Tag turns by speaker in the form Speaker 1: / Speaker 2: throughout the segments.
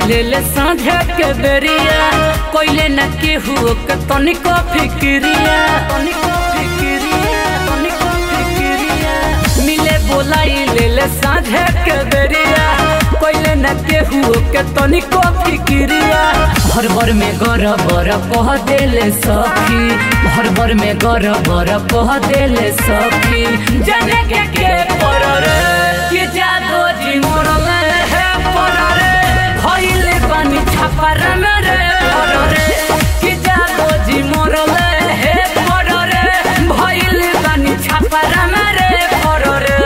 Speaker 1: ले ले साँझे के बेरिया कोइले न केहू के तनिको फिक्रिया तनिको फिक्रिया तनिको फिक्रिया मिले बोलाई ले ले साँझे के बेरिया कोइले न केहू के तनिको फिक्रिया भर भर में गर बर कह देले सखी भर भर में गर बर कह देले सखी जाने के के पर रे कि जादो जी मोरले है पर रे भइले पानी छापर में रे पर रे कि जादो जी मोरले है पर रे भइले पानी छापर में रे पर रे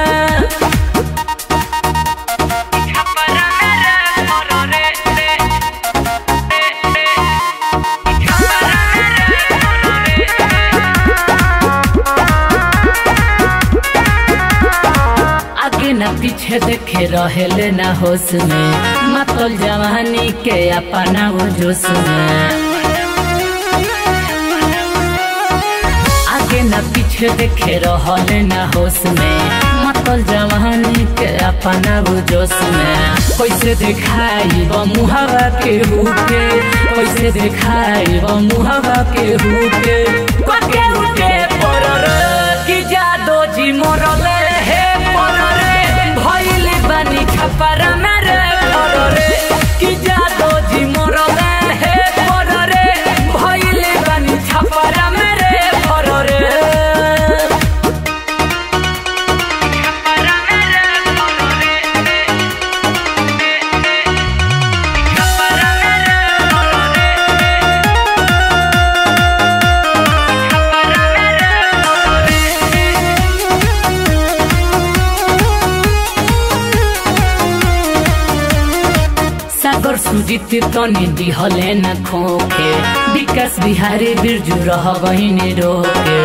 Speaker 1: छापर में रे पर रे आगे न पीछे देखे रहेले ना होश में मतल जवानी के अपना वो जोश में आगे न पीछे देखे रहले ना होश में मतल जवानी के अपना वो जोश में कैसे दिखाई वो मुहावा के हुके कैसे दिखाई वो मुहावा के हुके पके उठे पर कि जादो जी मोरले हे पर रे भइले बानी छपर मेरे पर रे कि जादो जी मोरले हे पर रे भइले बानी छपर मेरे पर रे सागर सुजित तनी दिहले न खोके विकास बिहारी बिरजू रह बहिनी रोके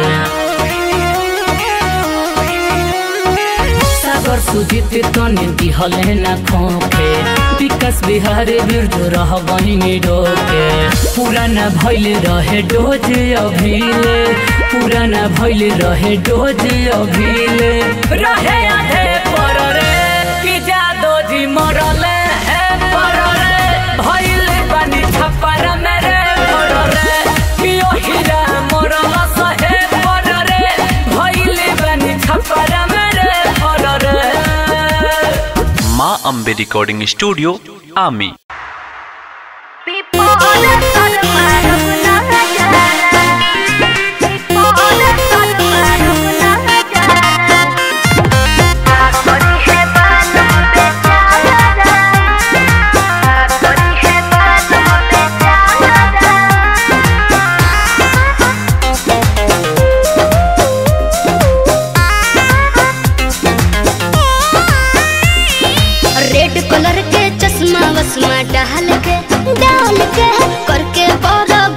Speaker 1: सागर सुजित तनी दिहले न खोके विकास बिहारी बिरजू रह बहिनी रोके पुराना भइले रहे डोज अभिले पुराना भइले रहे डोज अभिले रहे आधे पर रे कि जादो जी मरले है पर रे भइले पानी छपर मेरे पर रे कि ओहिरा मरल सहे पर रे भइले पानी छपर मेरे पर रे
Speaker 2: माँ अम्बे रिकॉर्डिंग स्टूडियो आमी
Speaker 3: रेड कलर के चश्मा वस्मा डाल के डाल के करके बड़ा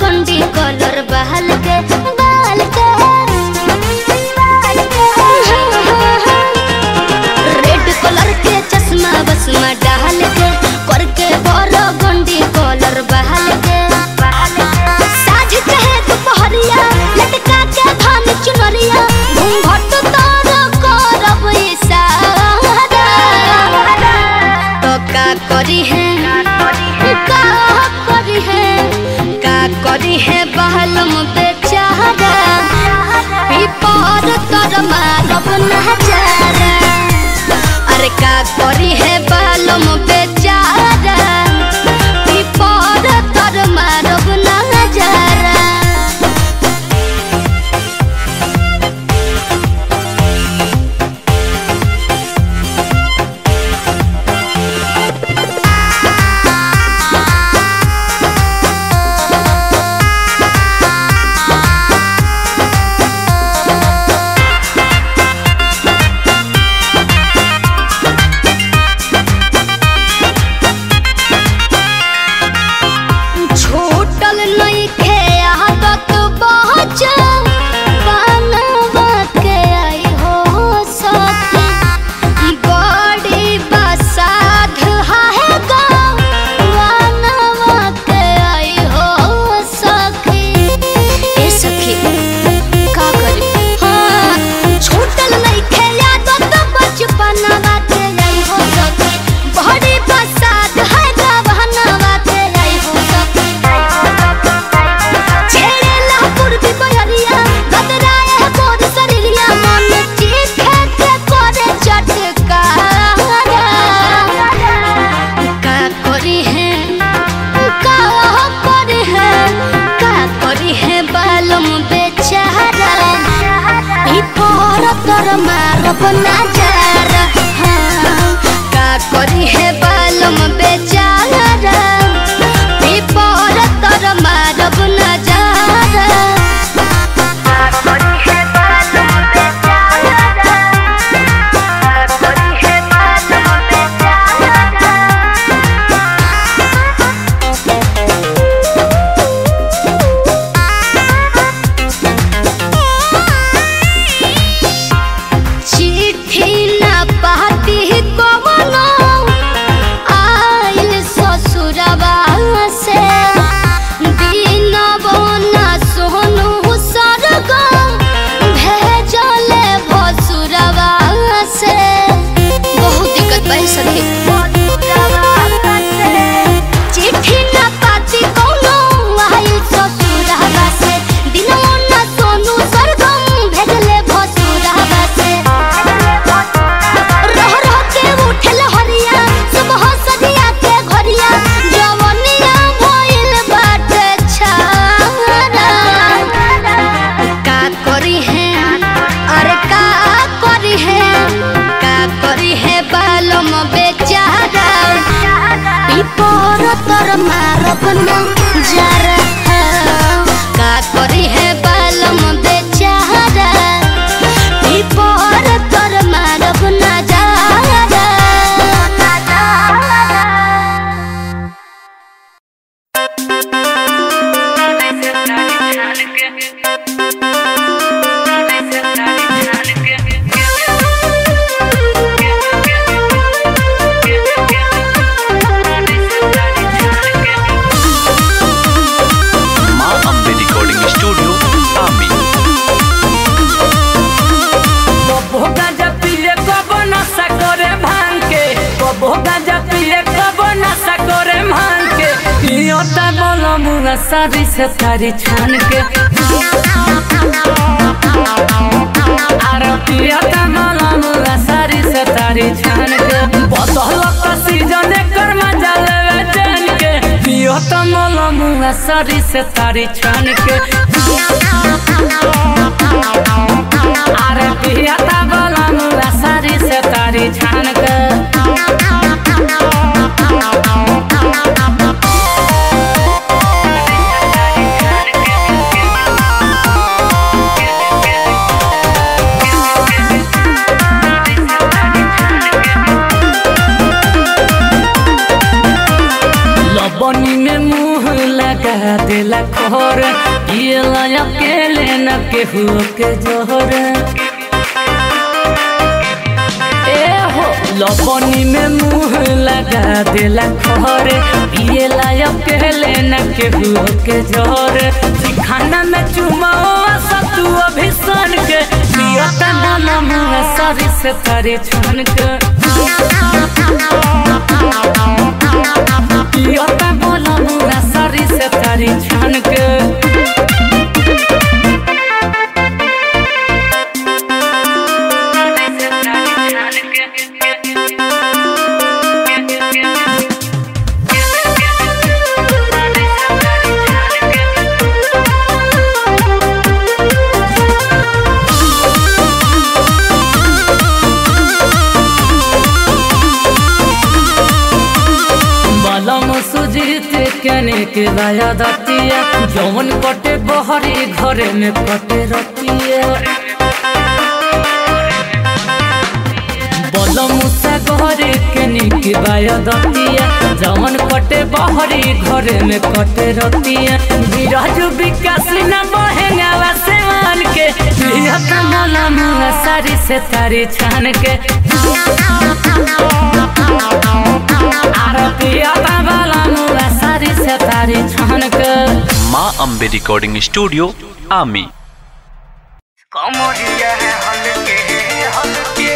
Speaker 3: मारब नजर हाँ, का करी है बालम बेचारा पीपर तर मारब नजर का करी है बालम बेचारा का करी है बालम बेचारा चिट्ठी ना पाती कवनो आइल ससुरवा से दिन बना सोनू सरगम भेजले भसुरवा से बहुत दिक्कत पाई सके चिट्ठी ना पाती कवनो आइल ससुरवा से दिन बना सोनू सरगम भेजले भसुरवा से रह रह के उठल हरिया सुबह सदिया के घरिया जवनिया भइल बाटे छारा का करी है अरे का करी है का करी है बालम बेचारा पीपर तर मारब न जरा का करी है बालम बेचारा पीपर तर मारब न जरा
Speaker 2: माँ अम्बे रिकॉर्डिंग स्टूडियो आमी
Speaker 1: कबो गांजा पिए कबो नशा करे भांग के कबो गांजा पिए कबो नशा करे भांग के पियोता बोलो मुरा सारी से तारी छान के अरे पियोता बोलो मुरा सारी से तारी छान के बदल का सीजन कर मजा लेवे जान के पियोता बोलो मुरा सारी से तारी छान के अरे पियाता बोला मुरा सारी से तारी छान के लबनी में मुंह लगा देला खोर ये लाया अकेले न केहू के जोहर ए हो लबनी में मुंह लगा देला खोर ये लाया अकेले न केहू के जोहर खाना में चुमाओ सतु अभिसन के पियता नाना मुँह सारी से तारी छान के पियता बोला मुरा सारी से तारी छान के बलम सुजीत कने के लाया दतिया जौन कटे बहरी घरे में कटे रतिया बलम से घरे कने के लाया दतिया जौन कटे बहरी घरे में कटे रतिया बिराज विकास न बहेंगा से मान के पिया कमला मुँह सारी से तारी छान के आरतिया बाबा मुँह सारी से तारी छान के
Speaker 2: माँ अम्बे रिकॉर्डिंग स्टूडियो आमी
Speaker 4: कमरिया है हल्के हल्के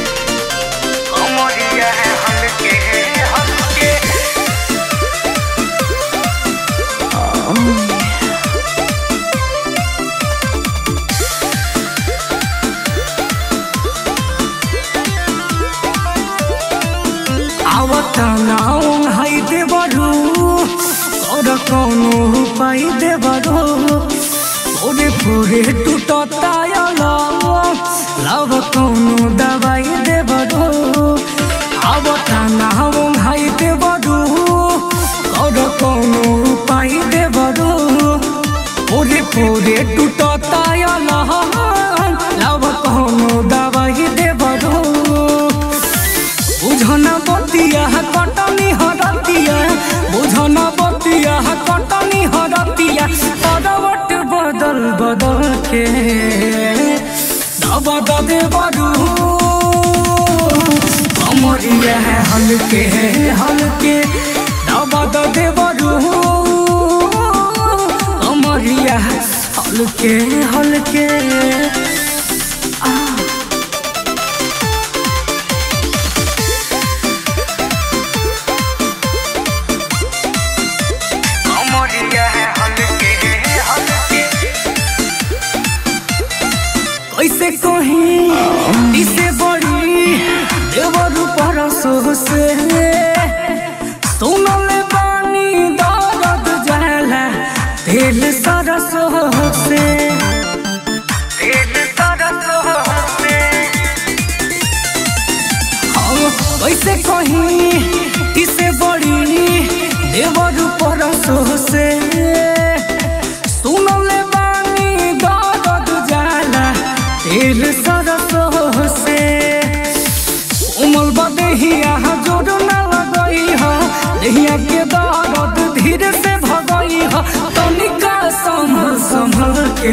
Speaker 4: कमरिया है हल्के हल्के
Speaker 5: आवतानाऊ हाई देवरू और कौनो उपाय देवरू ओरे फोरे टूटता लाव कौनो दा दबा दे बरू कमरिया हल्के हल्के दबा दे बरू कमरिया हल्के हल्के
Speaker 4: कमरिया हल्के हल्के
Speaker 5: कैसे कहीं इसे बड़ी देवरू परसो से सुनले बानी दर्द जाला दिल सरसो से
Speaker 4: दिल तरस होते
Speaker 5: हम कैसे कहीं इसे बड़ी देवरू परसो से सुनले बानी दर्द जाला दिल सरसो से उमल बदहिया जोर न लगई ह देहिया के दर्द धीरे से भगई ह तनिका संभल संभल के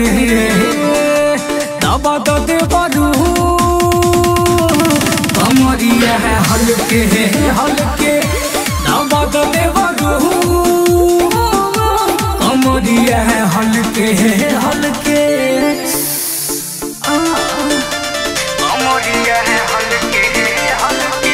Speaker 5: दबा द दे बरू कमरिया है हल्के हल्के दबा द दे बरू कमरिया है हल्के हल्के
Speaker 4: कमरिया हल्के हल्के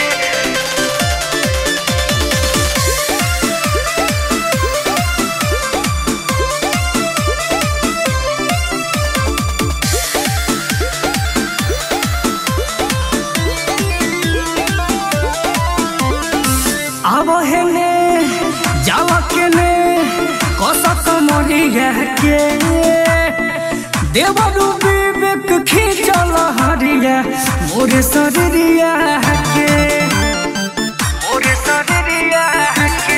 Speaker 5: अब हेने जावा के ने कसक मरिया के देवरू विवेक खींचल हरिया मोरे शरीरिया के
Speaker 4: मोरे शरीरिया के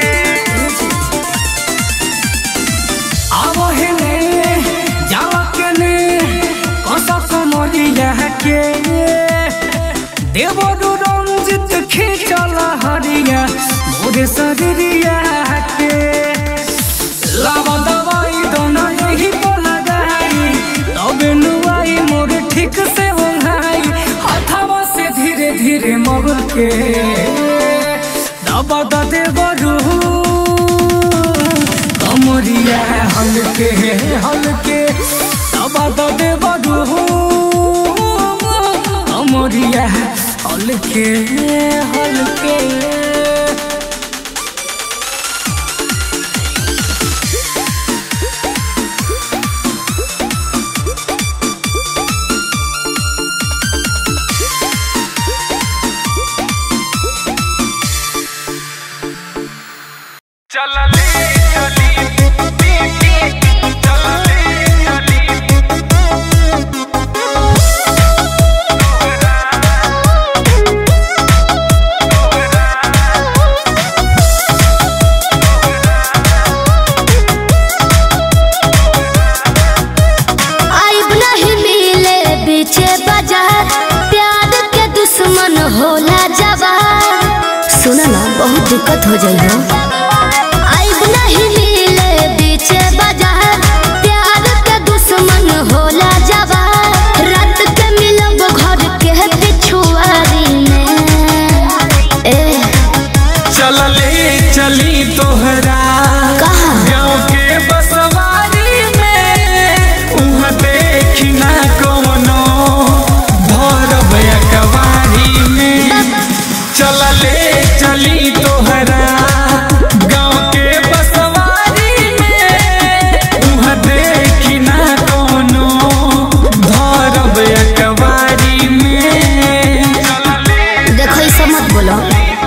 Speaker 5: अब हेने जावा के ने कसक मरिया के देवरू रंजित खींचल हरिया मोरे शरीरिया के लावा दवाई दोना यही तो लगाई तबे नुआई मोर ठीक से ओंघाई हथवा से धीरे धीरे मग के दबा द दे बरू कमरिया हल्के हल्के दबा द दे बरू कमरिया हल्के हल्के
Speaker 4: चलले चली चलले चली
Speaker 3: आइब नहीं मिले बीचे बाजार प्यार के दुश्मन होला जवार सुना ना बहुत दिक्कत हो जाई हो आइब नहीं मिले बीचे बाजार प्यार के दुश्मन होला जवार रात के मिलब घर के पिछुआरी में ए
Speaker 5: चलले चली तोहरा
Speaker 3: कहाँ?
Speaker 5: गाँव के बसवारी में उहाँ देखी ना कौनो भरब कवारी में चलले चली तोहरा गाँव के बसवारी में उहाँ देखी ना कौनो भरब कवारी में
Speaker 3: देखो ई सब मत बोलो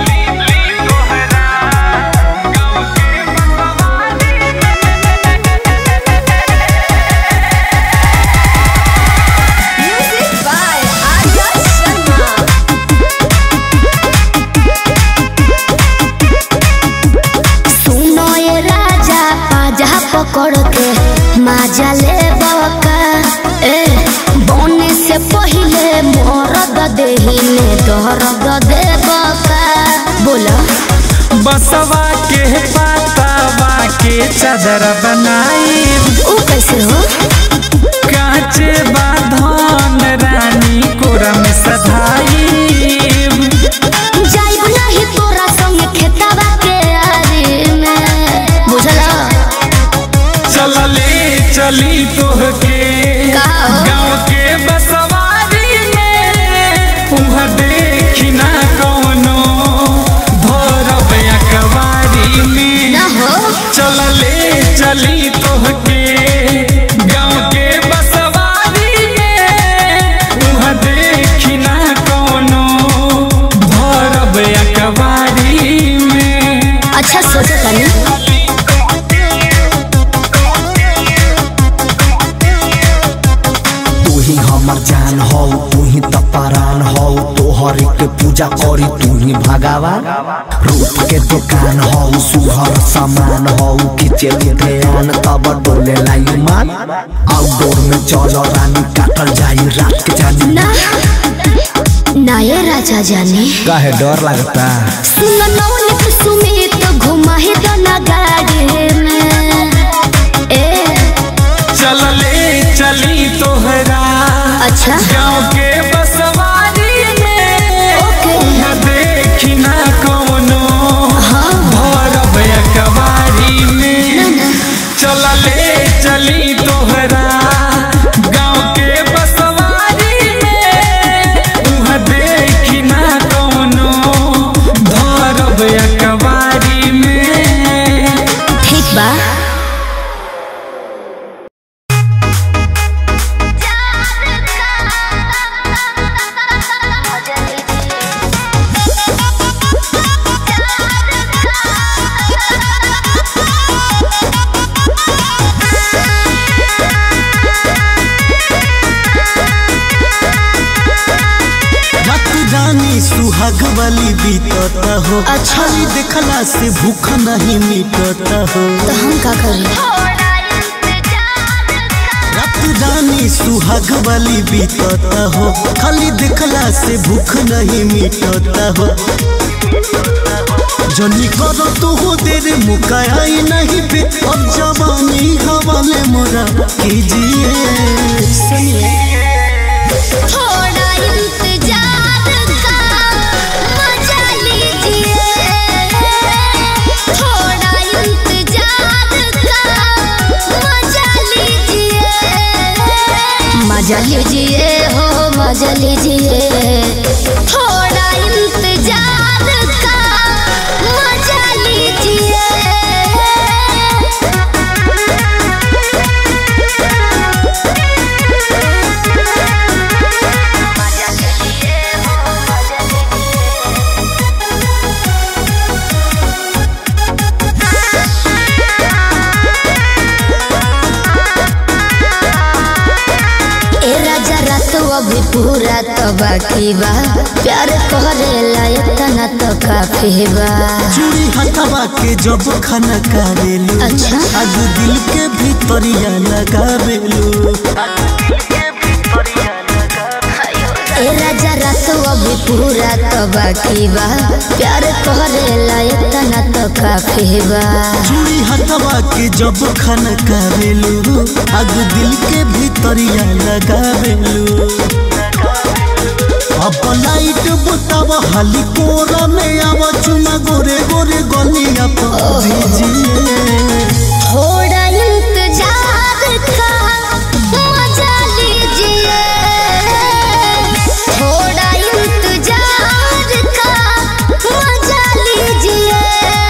Speaker 3: सुनो ये राजा पाजा पकड़ के माजा ले बका ए बोने से पहले मोरद देही में दर्द दे बका बोला
Speaker 5: बसवा के पातावा के चादर बनाई
Speaker 3: ऊ कैसे हो
Speaker 5: कांचे बाधन रानी को
Speaker 6: ही त परान हौ तोहर के पूजा करी तू ही भगवान रूप के दुकान हौ सुहर सामान हौ खिचे ध्यान तब डोले लाई मान आउटडोर में चलो रानी काटल जाई रात के जानी
Speaker 3: ना ना ये राजा जाने
Speaker 6: काहे डर लगता
Speaker 3: सुन नौनित सुमित घुमा ही दना गाड़ी में ए
Speaker 5: चल ले चली तोहरा
Speaker 3: अच्छा
Speaker 5: गाँव के बसवारी में
Speaker 3: ओके
Speaker 5: न देखी ना कौनो
Speaker 3: हाँ
Speaker 5: भरब कवारी में चल ले चली तोहरा गाँव के बसवारी में उहाँ देखी ना कौनो भरब कवारी में
Speaker 3: ठीक बा
Speaker 7: रात रानी सुहाग वाली बीतत हो
Speaker 3: अच्छा।
Speaker 7: खाली देखला से भूख नहीं मिटत हो
Speaker 3: तो हम का करें
Speaker 7: रात रानी सुहाग वाली बीतत हो खाली देखला से भूख नहीं मिटत हो जनी करो तो हो देर मुकाई नहीं पे अब जवानी हवाले मोरा कीजिए
Speaker 3: सुनिए थोड़ा इंतजार का मजा लीजिए थोड़ा इंतजार का मजा लीजिए मजा लीजिए हो मजा लीजिए थोड़ा इंतजार का मजा ए राजा रात अभी पूरा तो बाकी बा प्यार करेला इतना तो काफी बा
Speaker 7: चूड़ी हथवा के जब खाना कारेलू
Speaker 3: अच्छा।
Speaker 7: आज दिल के भीतरिया लगावेलू
Speaker 3: ए राजा रात अभी पूरा तो बाकी बा प्यार करेला इतना तो काफी बा
Speaker 7: चूड़ी हथवा के जब खाना कारेलू आज दिल के भीतरिया लगावेलू अब लाइट बुताव हाली कोरा में आव चुना गोरे गोरे गलिया पर भेजिए
Speaker 3: थोड़ा इंतजार का मजा लीजिए थोड़ा इंतजार का मजा लीजिए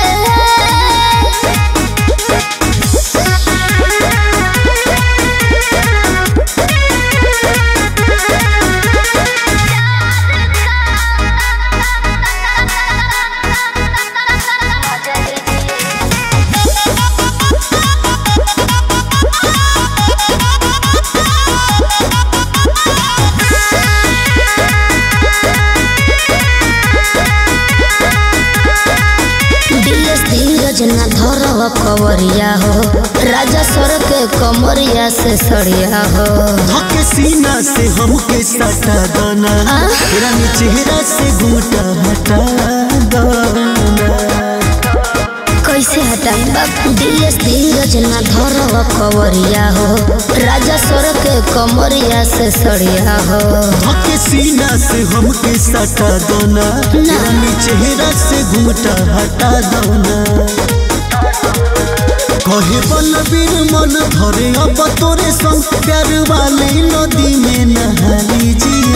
Speaker 3: दिलेश धीरज न धरव कवरिया हो राजा सर के कमरिया से सड़िया हो
Speaker 7: धके सीना से हमके सटा दना
Speaker 3: आ?
Speaker 7: रानी चेहरा से घूटा हटा दना
Speaker 3: कैसे हटाई बाप दिलेश धीरज न धरव कवरिया हो राजा सर के कमरिया से सड़िया हो
Speaker 7: धके सीना से हमके सटा दना
Speaker 3: ना।
Speaker 7: रानी चेहरा से घूटा हटा दना कहे बलबीर मन धरे अब तोरे संग प्यार वाली नदी में नहा लीजिए